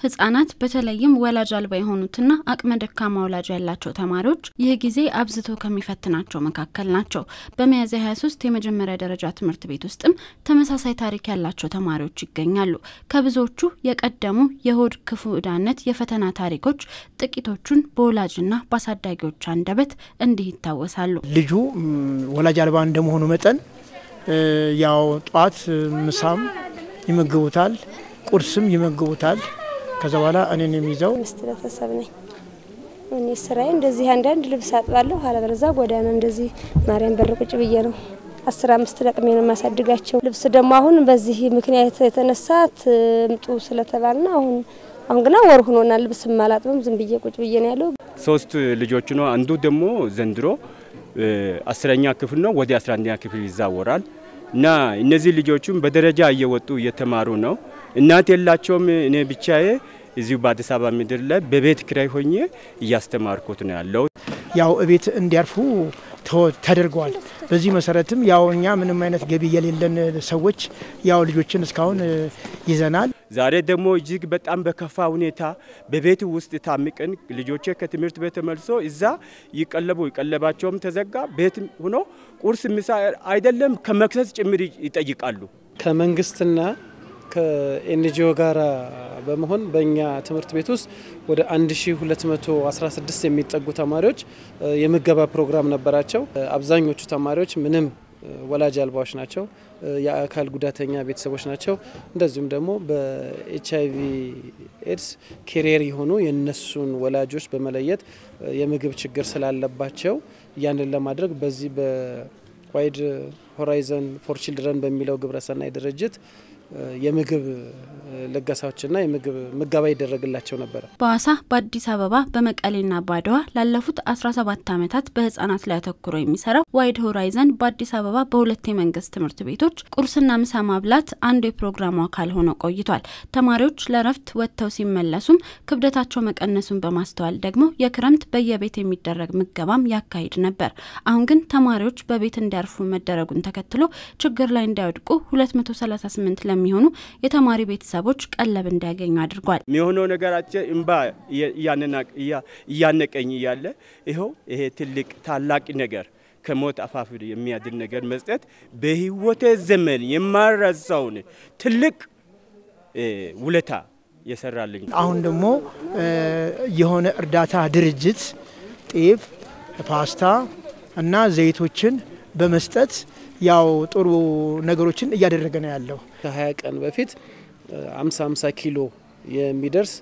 ህጻናት በተለይም ወላጅ አልባ የሆኑትና አቅመ ደካማ ወላጅ ያላቸው ተማሪዎች ይህ ጊዜ አብዝቶ ከሚፈትናቸው መካከል ናቸው። በሚያዝያ 23 የመጀመሪያ ደረጃ ትምህርት ቤት ውስጥም ተመሳሳይ ታሪክ ያላቸው ተማሪዎች ይገኛሉ። ከብዙዎቹ የቀደሙ የሆድ ክፉ ዕዳነት የፈተና ታሪኮች ጥቂቶቹን በወላጅና በአሳዳጊዎች አንደበት እንዲህ ይታወሳሉ። ልጁ ወላጅ አልባ እንደመሆኑ መጠን ያው ጧት ምሳም ይመግቡታል፣ ቁርስም ይመግቡታል። ከዛ በኋላ እኔን የሚይዘው ሚስት ቤተሰብ ነኝ። እኔ ስራዬ እንደዚህ አንዳንድ ልብስ አጥባለሁ፣ አለበለዚያ ጎዳና እንደዚህ ማርያም በር ቁጭ ብዬ ነው አስር አምስት ለቅሜ ነው የማሳድጋቸው። ልብስ ደግሞ አሁን በዚህ ምክንያት የተነሳ ትምጡ ስለተባልና አሁን አሁን ግና ወር ሆኖናል። ልብስ ማላጥብም ዝም ብዬ ቁጭ ብዬ ነው ያለው። ሶስት ልጆች ነው። አንዱ ደግሞ ዘንድሮ አስረኛ ክፍል ነው፣ ወደ አስራ አንደኛ ክፍል ይዛወራል እና እነዚህ ልጆቹም በደረጃ እየወጡ እየተማሩ ነው። እናት የላቸውም። እኔ ብቻዬ እዚሁ በአዲስ አበባ ምድር ላይ በቤት ኪራይ ሆኜ እያስተማርኩት ነው ያለው። ያው እቤት እንዲያርፉ ተደርገዋል። በዚህ መሰረትም ያው እኛ ምንም አይነት ገቢ የሌለን ሰዎች ያው ልጆችን እስካሁን ይዘናል። ዛሬ ደግሞ እጅግ በጣም በከፋ ሁኔታ በቤት ውስጥ ታምቀን ልጆቼ ከትምህርት ቤት ተመልሶ እዛ ይቀለቡ ይቀለባቸውም ተዘጋ። ቤት ሆኖ ቁርስ፣ ምሳ አይደለም ከመክሰስ ጭምር ይጠይቃሉ። ከመንግስትና ከኤንጂኦ ጋር በመሆን በእኛ ትምህርት ቤት ውስጥ ወደ 1216 የሚጠጉ ተማሪዎች የምገባ ፕሮግራም ነበራቸው። አብዛኞቹ ተማሪዎች ምንም ወላጅ አልባዎች ናቸው። የአካል ጉዳተኛ ቤተሰቦች ናቸው። እንደዚሁም ደግሞ በኤች አይቪ ኤድስ ኬሪየር የሆኑ የነሱን ወላጆች በመለየት የምግብ ችግር ስላለባቸው ያንን ለማድረግ በዚህ በዋይድ ሆራይዘን ፎር ቺልድረን በሚለው ግብረሰናይ ድርጅት የምግብ ልገሳዎችና የምግብ ምገባ ይደረግላቸው ነበር። በሀዋሳ በአዲስ አበባ በመቀሌና በአድዋ ላለፉት 17 ዓመታት በህጻናት ላይ አተኩሮ የሚሰራው ዋይድ ሆራይዘን በአዲስ አበባ በሁለት የመንግስት ትምህርት ቤቶች ቁርስና ምሳ ማብላት አንዱ የፕሮግራሙ አካል ሆኖ ቆይቷል። ተማሪዎች ለረፍት ወጥተው ሲመለሱም ክብደታቸው መቀነሱን በማስተዋል ደግሞ የክረምት በየቤት የሚደረግ ምገባም ያካሂድ ነበር። አሁን ግን ተማሪዎች በቤት እንዲያርፉ መደረጉን ተከትሎ ችግር ላይ እንዳይወድቁ 238 ለሚሆኑ የተማሪ ቤተሰቦች ቀለብ እንዲያገኙ አድርጓል። የሚሆነው ነገራችን እምባ እያነቀኝ እያለ ይኸው ይሄ ትልቅ ታላቅ ነገር ከሞት አፋፍ የሚያድን ነገር መስጠት በህይወቴ ዘመን የማረሳውን ትልቅ ውለታ የሰራልኝ። አሁን ደግሞ የሆነ እርዳታ ድርጅት ጤፍ፣ ፓስታ እና ዘይቶችን በመስጠት ያው ጥሩ ነገሮችን እያደረገ ነው ያለው። ከ20 ቀን በፊት 50 50 ኪሎ የሚደርስ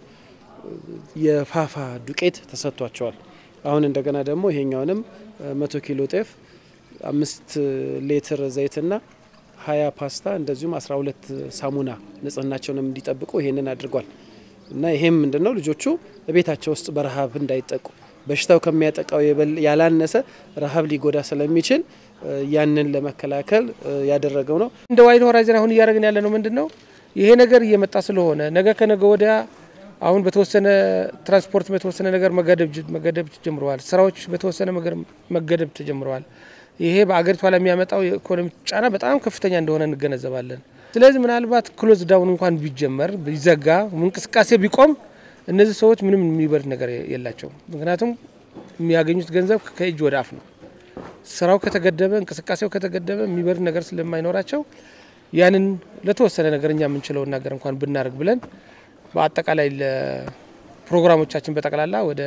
የፋፋ ዱቄት ተሰጥቷቸዋል። አሁን እንደገና ደግሞ ይሄኛውንም 100 ኪሎ ጤፍ፣ አምስት ሌትር ዘይትና 20 ፓስታ እንደዚሁም 12 ሳሙና ንጽህናቸውንም እንዲጠብቁ ይሄንን አድርጓል እና ይሄም ምንድነው ልጆቹ ቤታቸው ውስጥ በረሃብ እንዳይጠቁ በሽታው ከሚያጠቃው ያላነሰ ረሃብ ሊጎዳ ስለሚችል ያንን ለመከላከል ያደረገው ነው። እንደ ዋይድ ሆራይዘን አሁን እያደረግን ያለ ነው ምንድን ነው ይሄ ነገር እየመጣ ስለሆነ ነገ ከነገ ወዲያ አሁን በተወሰነ ትራንስፖርት በተወሰነ ነገር መገደብ ተጀምረዋል። ስራዎች በተወሰነ ነገር መገደብ ተጀምረዋል። ይሄ በአገሪቷ ላይ የሚያመጣው የኢኮኖሚ ጫና በጣም ከፍተኛ እንደሆነ እንገነዘባለን። ስለዚህ ምናልባት ክሎዝ ዳውን እንኳን ቢጀመር ቢዘጋ፣ እንቅስቃሴ ቢቆም እነዚህ ሰዎች ምንም የሚበሉት ነገር የላቸውም። ምክንያቱም የሚያገኙት ገንዘብ ከእጅ ወደ አፍ ነው። ስራው ከተገደበ እንቅስቃሴው ከተገደበ የሚበሉት ነገር ስለማይኖራቸው ያንን ለተወሰነ ነገር እኛ የምንችለውን ነገር እንኳን ብናደርግ ብለን በአጠቃላይ ለፕሮግራሞቻችን በጠቅላላ ወደ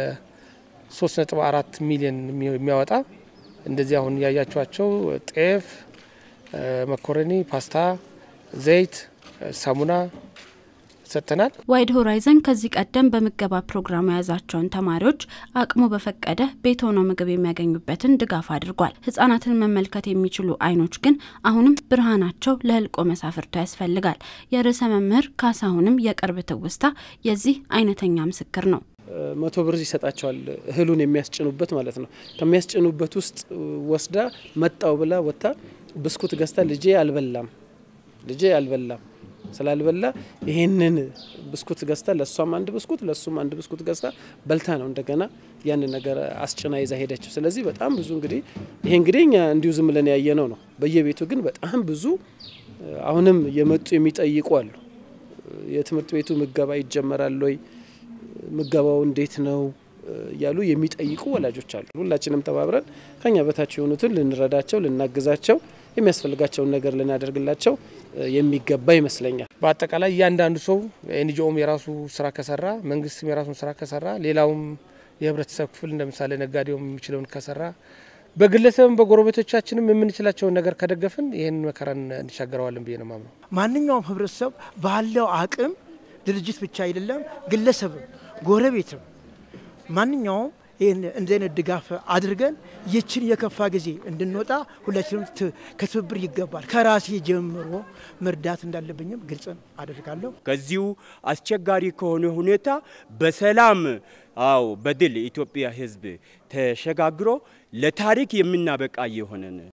3.4 ሚሊዮን የሚያወጣ እንደዚህ አሁን ያያችኋቸው ጤፍ፣ መኮረኒ፣ ፓስታ፣ ዘይት፣ ሳሙና ሰጥተናል። ዋይድ ሆራይዘን ከዚህ ቀደም በምገባ ፕሮግራሙ የያዛቸውን ተማሪዎች አቅሙ በፈቀደ ቤት ሆነው ምግብ የሚያገኙበትን ድጋፍ አድርጓል። ህጻናትን መመልከት የሚችሉ አይኖች ግን አሁንም ብርሃናቸው ለህልቆ መሳፍርቶ ያስፈልጋል። የርዕሰ መምህር ካሳሁንም የቅርብ ትውስታ የዚህ አይነተኛ ምስክር ነው። መቶ ብር ይሰጣቸዋል እህሉን የሚያስጭኑበት ማለት ነው። ከሚያስጭኑበት ውስጥ ወስዳ መጣው ብላ ወጥታ ብስኩት ገዝታ ልጄ አልበላም ልጄ አልበላም ስላልበላ ይሄንን ብስኩት ገዝታ ለእሷም አንድ ብስኩት ለእሱም አንድ ብስኩት ገዝታ በልታ ነው እንደገና ያንን ነገር አስጭና ይዛ ሄደችው። ስለዚህ በጣም ብዙ እንግዲህ ይሄ እንግዲህ እኛ እንዲሁ ዝም ብለን ያየነው ነው። በየቤቱ ግን በጣም ብዙ አሁንም የመጡ የሚጠይቁ አሉ። የትምህርት ቤቱ ምገባ ይጀመራል ወይ፣ ምገባው እንዴት ነው እያሉ የሚጠይቁ ወላጆች አሉ። ሁላችንም ተባብረን ከኛ በታች የሆኑትን ልንረዳቸው፣ ልናግዛቸው፣ የሚያስፈልጋቸውን ነገር ልናደርግላቸው የሚገባ ይመስለኛል። በአጠቃላይ እያንዳንዱ ሰው ኤንጂኦም የራሱ ስራ ከሰራ፣ መንግስትም የራሱን ስራ ከሰራ፣ ሌላውም የህብረተሰብ ክፍል እንደ ምሳሌ ነጋዴውም የሚችለውን ከሰራ፣ በግለሰብም በጎረቤቶቻችንም የምንችላቸውን ነገር ከደገፍን ይህን መከራን እንሻገረዋለን ብዬ ነው ማምነው። ማንኛውም ህብረተሰብ ባለው አቅም ድርጅት ብቻ አይደለም ግለሰብም ጎረቤትም ማንኛውም ይህን እንደዚህ አይነት ድጋፍ አድርገን ይችን የከፋ ጊዜ እንድንወጣ ሁላችንም ከትብብር ይገባል። ከራሴ ጀምሮ መርዳት እንዳለብኝም ግልጽ አደርጋለሁ። ከዚሁ አስቸጋሪ ከሆነ ሁኔታ በሰላም አው በድል የኢትዮጵያ ህዝብ ተሸጋግሮ ለታሪክ የምናበቃ የሆነን